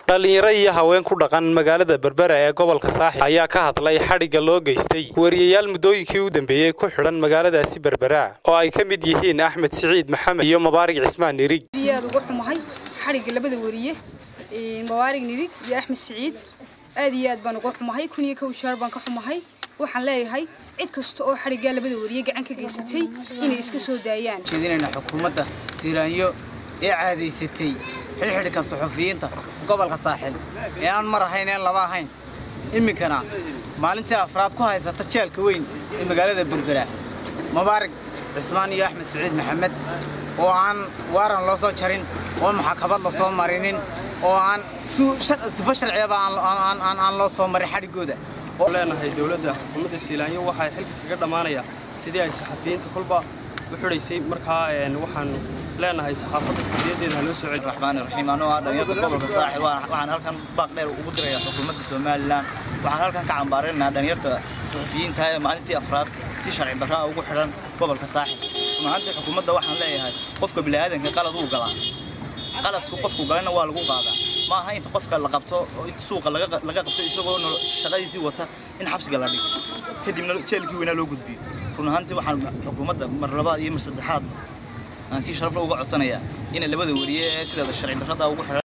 dhallinyaro iyo haween ku dhaqan magaalada berbera ee gobolka saaxil ayaa ka hadlay xadhigga loo geystay wariyayaal muddooyinkii u dambeeyey ku xidhan magaaladaasi berbera oo ay ka mid yihiin axmed siciid maxamed iyo mabaarig cismaan nirig aad uga xumahay xadhigga labada wariye mabaarig nirig iyo axmed siciid aad iyo aad baan uga xumahay kun iyo kow jeer baan ka xumahay waxaan leeyahay cid kasta oo xadhiggaa labada wariye gacan ka geysatay inay iska soo daayaan jeedinayna xukuumadda siiraanyo ee caadaysatay xidhxidhka suxufiyiinta gobolka saaxil ee aan mar ahayn een laba ahayn iminkana maalintii afraad ku haysata jeelka weyn ee magaalada berbera mubaarig cismaan iyo axmed siciid maxamed oo aan waaran loo soo jarin oo maxkamad la soo marinin oo aan sifo sharciyaba aan loo soo marin xadhiggooda leenahay dowladda xukuumadda siilaanyo waxay xilka kaga dhammaanayaa sidii ay saxafiyiinta kolba u xidhaysay markaa waxaan leenahay saxaafadda xorriyaddeeda haloo soo celi raxmaan raxiim anoo ah dhalinyarta gobolka saaxil waxaan halkan baaq dheer ugu dirayaa xukuumadda somalilan waxaan halkan ka cambaarinaynaa dhalinyarta suxufiyiinta ee maalintii afraad si sharci darraa ugu xidhan gobolka saaxil runahaantii xukuumadda waxaan leeyahay qofka bini'aadanka qalad uu galaa qaladku qofku galayna waa lagu qaadaa ma aha inta qofka la qabto suuqa laga qabto isagoo shaqadiisii wata in xabsiga la dhigo kadibna jeelkii weynaa loo gudbiyo run ahaantii waxaan xukuumadda mar labaad iyo mar saddexaad aan si sharafla uga codsanayaa inay labada wariye ee sideeda sharci darrada ugu xidhan